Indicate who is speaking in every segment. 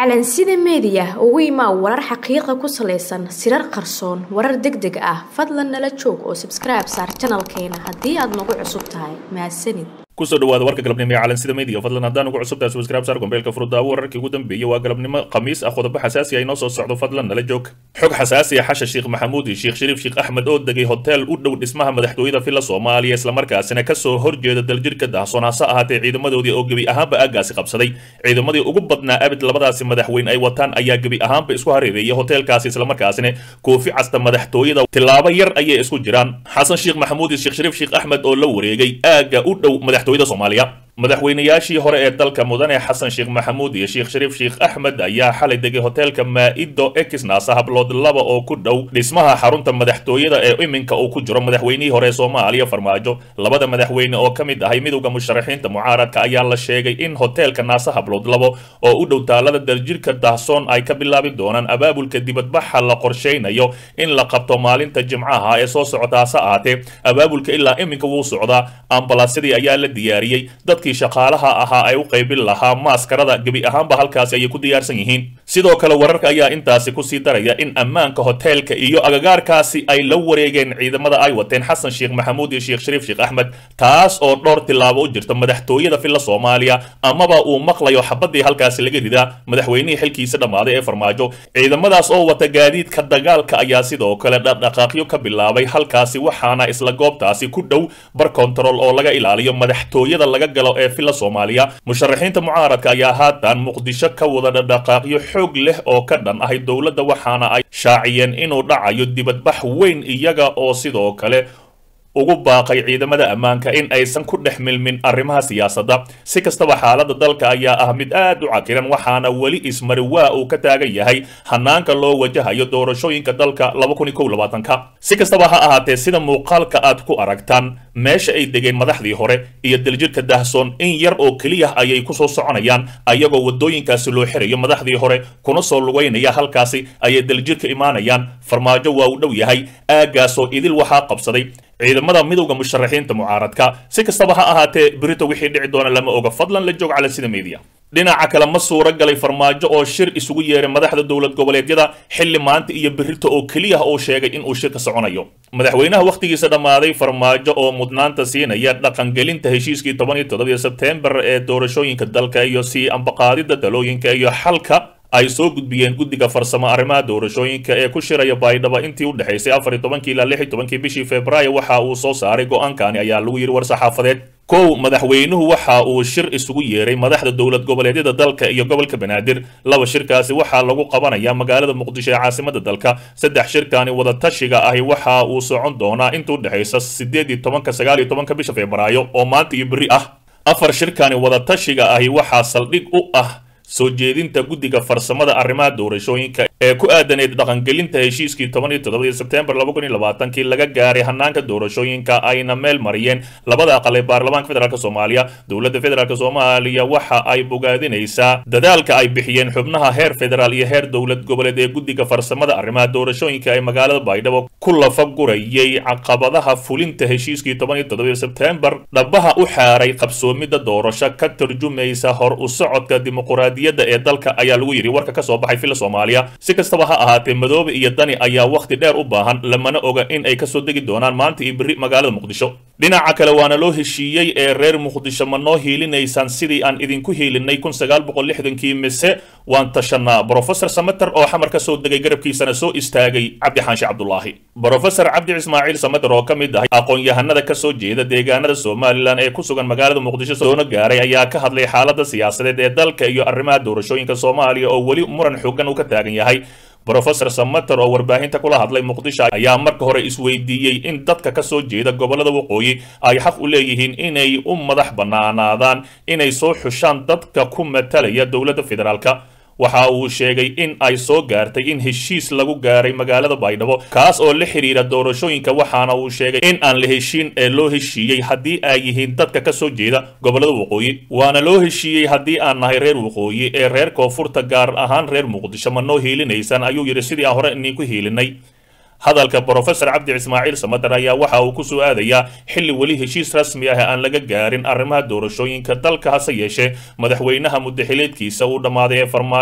Speaker 1: calansida meediya ugu imaa warar xaqiiqa ku salaysan sirar qarsoon warar deg deg ah fadlan nala joog oo sabskribe saar janalkeena haddii aad nagu cusub tahay mahadsanid
Speaker 2: kusoo dhawaada warka galabnimo ee calansida media fadlan haddaan ugu cusubtahay subscribe saar gombeelka furdaawo wararkii ugu dambeeyey waa galabnimo khamiis ah qodobo xasaasi ah inoo soo socdo fadlan nala joog xog xasaasi ah xasha sheekh maxamuud iyo sheekh shariif sheekh axmed oo degay hotel u dhow dhismaha madaxtooyada villa soomaaliya islamarkaasina kasoo horjeeda daljirka dahsoonaaso ahaatee ciidamadoodii oo gebi ahaanba aaggaasi qabsaday ciidamadii ugu badnaa abid labadaasi madaxweyne ay wataan ayaa gebi ahaanba isku hareereeyay hotelkaasi islamarkaasina koofi casta madaxtooyada tilaabo yar ayay isku jiraan xasan sheekh maxamuud iyo sheekh shariif sheekh axmed oo la wareegay aagga u dhow madaxtooyada soomaaliya madaxweynayaashii hore ee dalka mudane xasan sheekh maxamuud iyo sheekh shariif sheekh axmed ayaa xalay degay hotelka maa'ido exnas hablood laba oo ku dhow dhismaha xarunta madaxtooyada ee iminka uu ku jiro madaxweynihii hore ee soomaaliya farmaajo labada madaxweyne oo ka mid ahay midowda musharaxiinta mucaaradka ayaa la sheegay in hotelka naasa hablood labo oo u dhow taalada daljirka dahsoon ay ka bilaabi doonaan abaabulka dibadbaxa la qorshaynayo in la qabto maalinta jimcaha ee soo socota hase ahaatee abaabulka ilaa iminka wuu socdaa ambalaasyadii ayaa la diyaariyey dadkii shaqaalaha ahaa ay u qaybin lahaa maaskarada gebi ahaanba halkaasi ayay ku diyaarsan yihiin sidoo kale wararka ayaa intaasi kusii daraya in ammaanka hoteelka iyo agagaarkaasi ay la wareegeen ciidamada ay wateen xasan sheekh maxamuud iyo sheekh shariif sheekh axmed taas oo dhowr tilaabo u jirta madaxtooyada villa soomaaliya amaba uu maqlayo xabadii halkaasi laga ridaa madaxweynihii xilkiisa dhammaaday ee farmaajo ciidamadaas oo wata gaadiidka dagaalka ayaa sidoo kale dhaqdhaqaaqyo ka bilaabay halkaasi waxaana isla goobtaasi ku dhow bar control oo laga ilaaliyo madaxtooyada laga galo ee villa soomaaliya musharaxiinta mucaaradka ayaa haatan muqdisho ka wada dhaqdhaqaaqyo xoog leh oo ka dhan ahay dowladda waxaana ay shaaciyeen inuu dhacayo dibadbax weyn iyaga oo sidoo kale ugu baaqay ciidamada ammaanka in aysan ku dhex milmin arrimaha siyaasadda si kastaba xaaladda dalka ayaa ah mid aad u cakiran waxaana weli ismari waa uu ka taagan yahay hanaanka loo wajahayo doorashooyinka dalka ka si kastaba ha ahaatee sida muuqaalka aad ku aragtaan meesha ay degeen madaxdii hore iyo daljirka dahsoon in yar oo keliya ayay kusoo soconayaan ayagoo wadooyinkaasi loo xirayo madaxdii hore kuna soo lugaynaya halkaasi ayay daljirka imaanayaan farmaajo waa uu dhow yahay aaggaasoo idil waxaa qabsaday ciidamada midowda musharaxiinta mucaaradka si kastaba ha ahaatee berito wixii dhici doona lama oga fadlan la joog cala sida media dhinaca kale ma suuro galay farmaajo oo shir isugu yeeray madaxda dowlad goboleedyada xilli maanta iyo berito oo keliya uu sheegay inuu shirka soconayo madaxweynaha wakhtigiisa dhammaaday farmaajo oo mudnaanta siinaya dhaqangelinta heshiiskii toban iyo toddobiyo sebteembar ee doorashooyinka dalka iyo sii ambaqaadida talooyinka iyo xalka ay soo gudbiyeen guddiga farsamo arrimaha doorashooyinka ee ku shiraya baydhabo intii u dhexaysay afar iyo tobankii ilaa lix iyo tobankii bishii februaayo waxa uu soo saaray go-aankani ayaa lagu yidhi war saxaafadeed kow madaxweynuhu waxa uu shir isugu yeeray madaxda dowlad goboleedyada dalka iyo gobolka banaadir laba shirkaasi waxaa lagu qabanayaa magaalada muqdisho ee caasimada dalka saddex shirkani wadatashiga ahi waxa uu socon doonaa inta u dhexaysa sideed iyo tobanka sagaal iyo tobanka bisha febraayo oo maanta iyo berri ah afar shirkani wadatashiga ahi waxaa saldhig u ah soo jeedinta guddiga farsamada arrimaha doorashooyinka ee ku aadaneed dhaqangelinta heshiiskii toban iyo toddobadii sebteembar laba kun iyo labaatankii laga gaaray hanaanka doorashooyinka ayna meel mariyeen labada aqal ee baarlamaanka federaalk soomaaliya dowladda federaalk soomaaliya waxa ay bogaadinaysaa dadaalka ay bixiyeen xubnaha heer federaal iyo heer dowlad goboleed ee guddiga farsamada arrimaha doorashooyinka ee magaalada baydhabo ku lafagurayay caqabadaha fulinta heshiiskii toban iyo toddobadii sebteembar dhabaha u xaaray qabsoomidda doorasho ka tarjumaysa hor u socodka dimuquraadiyadda ee dalka ayaa lagu yidhi warka ka soo baxay villa soomaaliya si kastaba ha ahaatee madoobe iyo dani ayaa wakhti dheer u baahan lamana oga in ay kasoo degi doonaan maanta iyo berri magaalada muqdisho dhinaca kale waana loo heshiiyey ee reer muqdisho ma noo hiilinaysaan sidii aan idinku hiilinay kun sagaal boqol lixdankii mise waan tashanaa brofesor sameter oo xamar ka soo degay garabkiisana soo istaagay cabdi xaanshe cabdulaahi brofesor cabdi ismaaciil sameter oo ka mid ah aqoon-yahanada ka soo jeeda deegaanada somalilan ee ku sugan magaalada muqdisho soona gaaray ayaa ka hadlay xaaladda siyaasadeed ee dalka iyo arrimaha doorashooyinka soomaaliya oo weli muran xoogan uu ka taagan yahay brofesor sameter oo warbaahinta kula hadlay muqdisho ayaa marka hore isweydiiyey in dadka ka soo jeeda gobollada waqooyi ay xaq u leeyihiin inay u madax bannaanaadaan inay soo xushaan dadka ku matalaya dowladda federaalka waxa uu sheegay in ay soo gaartay in heshiis lagu gaaray magaalada baydhabo kaas oo la xiriira doorashooyinka waxaana uu sheegay in aan la heshiin ee loo heshiiyey haddii ay yihiin dadka ka soo jeeda gobollada waqooyi waana loo heshiiyey haddii aan nahay reer waqooyi ee reer koonfurta gaar ahaan reer muqdisho ma noo hiilinaysaan ayuu yidhi sidii aan hore iniinku hiilinay hadalka brofesor cabdi ismaaciil samader ayaa waxa uu ku soo aadayaa xilli weli heshiis rasmi ah aan laga gaarin arrimaha doorashooyinka dalka hase yeeshee madaxweynaha muddaxileedkiisa uu dhammaaday ee farmaajo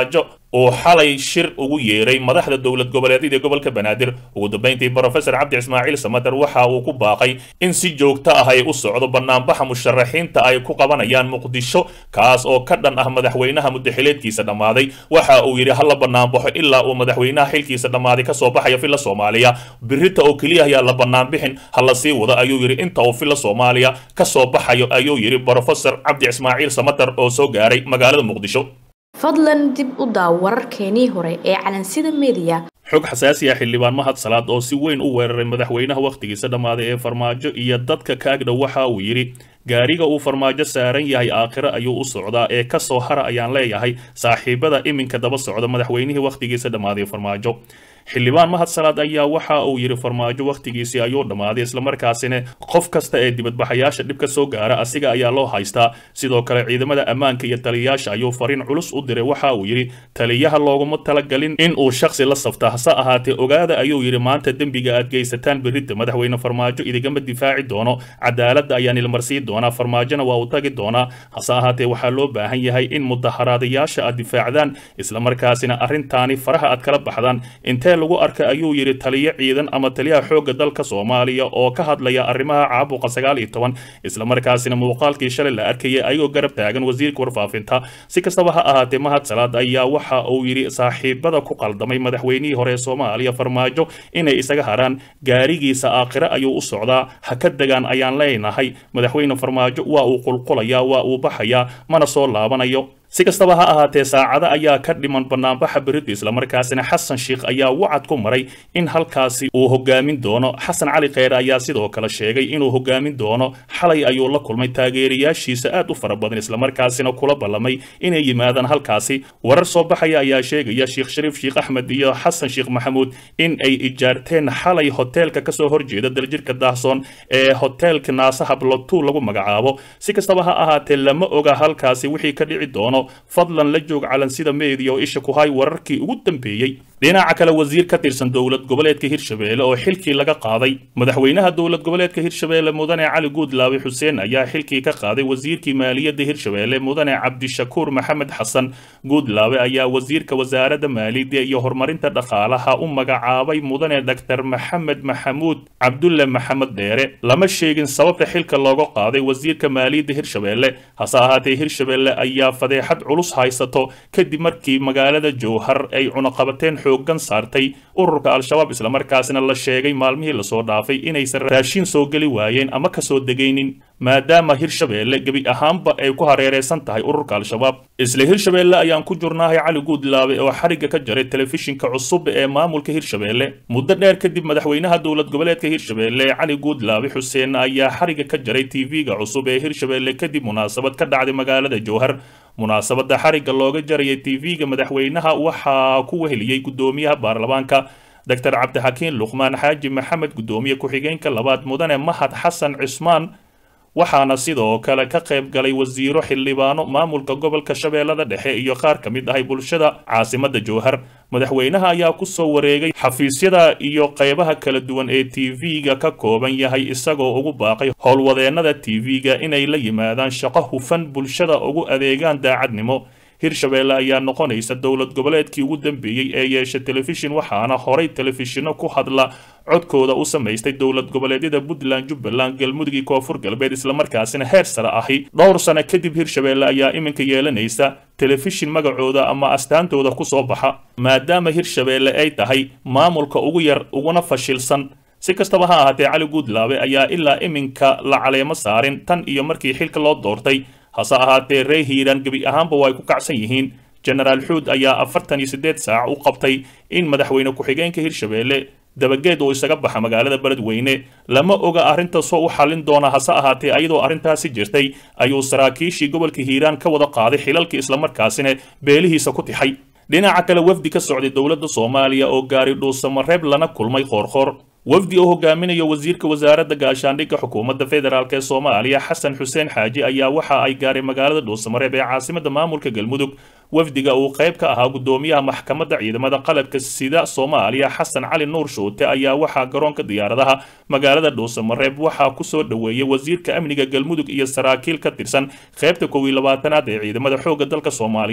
Speaker 2: uu xalay shir ugu yeeray madaxda dowlad goboleedyada gobolka banaadir ugu dambeyntii brofesor cabdi ismaaciil samader waxa uu ku baaqay in si joogto ah ay u socdo banaanbaxa musharaxiinta ay ku qabanayaan muqdisho kaas oo ka dhan ah madaxweynaha mudaxileedkiisa dhammaaday waxa uu yidhi hala banaanbaxo ilaa uu madaxweynaha xilkiisa dhammaaday kasoo baxaya filla soomaaliya birita oo keliya ayaa la banaanbixin hala sii wado ayuu yidhi inta uu filla soomaaliya kasoo baxayo ayuu yidhi brofesor cabdi ismaaciil samader oo soo gaaray magaalada muqdisho
Speaker 1: fadlan dib u daaw wararkeenii hore ee calansida mediya
Speaker 2: xog xasaasi ah xildhibaan mahad salaad oo si weyn u weeraray madaxweynaha wakhtigiisa dhammaaday ee farmaajo iyo dadka kaagdha waxa uu yidhi gaariga uu farmaajo saaran yahay aakhiro ayuu u socdaa ee ka soo hara ayaan leeyahay saaxiibada iminka daba socda madaxweynihii wakhtigiisa dhammaaday farmaajo xildhibaan mahad salaad ayaa waxa uu yidhi farmaajo wakhtigiisii ayuu dhammaaday islamarkaasina qof kasta ee dibadbaxayaasha dhibka soo gaara asiga ayaa loo haystaa sidoo kale ciidamada ammaanka iyo taliyayaasha ayuu fariin culus u diray waxa uu yidhi taliyaha looguma talagalin in uu shakhsi la safta hase ahaatee ogaada ayuu yidhi maanta dembiga aad geysataan berridda madaxweyne farmaajo idigama difaaci doono cadaaladda ayaan ilmarsii doonaa farmaajona waa uu tagi doonaa hase ahaatee waxaa loo baahan yahay in mudaharaadayaasha aad difaacdaan islamarkaasina arrintaani faraha aad kala baxdaan intee lagu arkay ayuu yidhi taliyo ciidan ama taliyaha xoogga dalka soomaaliya oo ka hadlaya arrimaha caabuqa sagaal iyo toban islamarkaasina muuqaalkii shalay la arkayay ayagoo garab taagan wasiirka warfaafinta si kastaba ha ahaatee mahad salaad ayaa waxa uu yidhi saaxiibada ku qaldamay madaxweynihii hore ee soomaaliya farmaajo inay isaga haraan gaarigiisa aakhire ayuu u socdaa ha ka degaan ayaan leenahay madaxweyne farmaajo waa uu qulqulayaa waa uu baxayaa mana soo laabanayo si kastaba ha ahaatee saacado ayaa ka dhiman banaanbaxa berida islamarkaasina xasan sheikh ayaa wacad ku maray in halkaasi uu hogaamin doono xasan cali kheyre ayaa sidoo kale sheegay inuu hogaamin doono xalay ayuu la kulmay taageerayaashiisa aad u fara badan islamarkaasina kula ballamay inay yimaadaan halkaasi warar soo baxaya ayaa sheegaya sheekh shariif sheekh axmed iyo xasan sheekh maxamuud in ay ijaarteen xalay hoteelka kasoo horjeeda daljirka daahsoon ee hoteelka naasaha blotu lagu magacaabo si kastaba ha ahaatee lama oga halkaasi wixii ka dhici doono fadlan la joog calansida meediya oo isha ku hay wararkii ugu dambeeyey dhinaca kale wasiir ka tirsan dowlad goboleedka hirshabeelle oo xilkii laga qaaday madaxweynaha dowlad goboleedka hirshabeelle mudane cali guudlaawe xuseen ayaa xilkii ka qaaday wasiirkii maaliyadda hirshabeelle mudane cabdishakuur maxamed xasan guudlaawe ayaa wasiirka wasaaradda maaliyadda iyo horumarinta dhaqaalaha u magacaabay mudane dr maxamed maxamuud cabdulle maxamed dheere lama sheegin sababta xilka looga qaaday wasiirka maaliyadda hirshabeelle hase ahaatee hirshabeelle ayaa fadeexad culus haysato kadib markii magaalada jowhar ay cunaqabateen xoogan saartay ururka al-shabaab islamarkaasina la sheegay maalmihii lasoo dhaafay inaysan raashin soo geli waayeen ama kasoo degaynin maadaama hirshabeelle gebi ahaanba ay ku hareereysan tahay ururka al-shabaab isla hirshabeelle ayaan ku jurnaahay cali guudlaabe oo xarigga ka jaray telefishinka cusub ee maamulka hirshabeelle muddo dheer kadib madaxweynaha dowlad goboleedka hirshabeelle cali guudlaabe xuseen ayaa xarigga ka jaray tv-ga cusub ee hirshabeelle kadib munaasabad ka dhacday magaalada jowhar munaasabada xarigga looga jarayay tv-ga madaxweynaha waxaa ku weheliyey guddoomiyaha baarlamaanka doctor cabdixakiin luqmaan xaaji maxamed guddoomiye ku-xigeenka labaad mudane mahad xasan cismaan waxaana sidoo kale ka qayb galay wasiiro xildhibaano maamulka gobolka shabeellada dhexe iyo qaar ka mid ahay bulshada caasimada jowhar madaxweynaha ayaa ku soo wareegay xafiisyada iyo qaybaha kala duwan ee tv-ga ka kooban yahay isagoo ugu baaqay howlwadeennada tv-ga inay la yimaadaan shaqo hufan bulshada ugu adeegaan daacadnimo hirshabeelle ayaa noqonaysa dowlad goboleedkii ugu dambeeyey ee yeesha telefishin waxaana horay telefishinno ku hadla codkooda u samaystay dowlad goboleedyada puntland jubbaland galmudug iyo koonfur galbeed islamarkaasina heer sare ahi dhowr sano kadib hirshabeelle ayaa iminka yeelanaysa telefishin magacooda ama astaantooda ku soo baxa maadaama hirshabeelle ay tahay maamulka ugu yar uguna fashilsan si kastaba ha ahaatee cali guudlaabe ayaa ilaa iminka la caleemo saarin tan iyo markii xilka loo doortay hase ahaatee ree hiiraan gebi ahaanba waa ay ku kacsan yihiin jenaraal xuud ayaa afartan iyo siddeed saac u qabtay in madaxweyne ku-xigeenka hirshabeelle dabageed uu isaga baxa magaalada beledweyne lama oga arrintaasoo u xallin doona hase ahaatee ayadoo arrintaasi jirtay ayuu saraakiishii gobolka hiiraan ka wada qaaday xilalkii islamarkaasina beelihiisa ku tixay dhinaca kale wafdi ka socday dowladda soomaaliya oo gaari dhuusamareeb lana kulmay qoorqoor wafdi oo hogaaminayo wasiirka wasaaradda gaashaandhigga xukuumadda federaalk ee soomaaliya xasan xuseen xaaji ayaa waxa ay gaaray magaalada dhuusamareeb ee caasimada maamulka galmudug wafdiga uu qayb ka ahaa guddoomiyaha maxkamadda ciidamada qalabka sida soomaaliya xasan cali nuur shuute ayaa waxaa garoonka diyaaradaha magaalada dhuusamareeb waxaa kusoo dhoweeyey wasiirka amniga galmudug iyo saraakiil ka tirsan qaybta kow iyo labaatanaad ee ciidamada xoogga dalka soomaaliyeed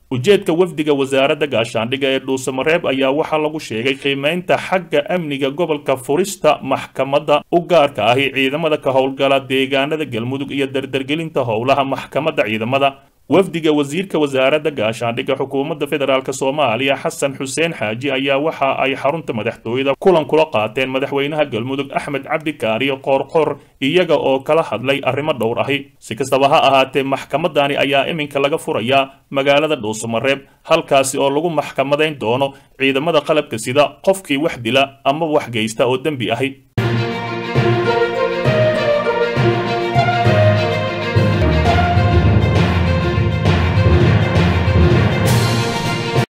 Speaker 2: ujeedka wafdiga wasaaradda gaashaandhigga ee dhuusamareeb ayaa waxaa lagu sheegay qiimeynta xagga amniga gobolka furista maxkamadda u gaarka ahi ciidamada ka howlgala deegaanada galmudug iyo dardargelinta howlaha maxkamadda ciidamada wafdiga wasiirka wasaaradda gaashaandhigga xukuumadda federaalk soomaaliya xasan xuseen xaaji ayaa waxa ay xarunta madaxtooyada kulan kula qaateen madaxweynaha galmudug axmed cabdi kaariyo qoorqor iyaga oo kala hadlay arrimo dhowr ahi si kastaba ha ahaatee maxkamadani ayaa iminka laga furayaa magaalada dhuusamareeb halkaasi oo lagu maxkamadayn doono ciidamada qalabka sida qofkii wax dila ama wax geysta oo dembi ahi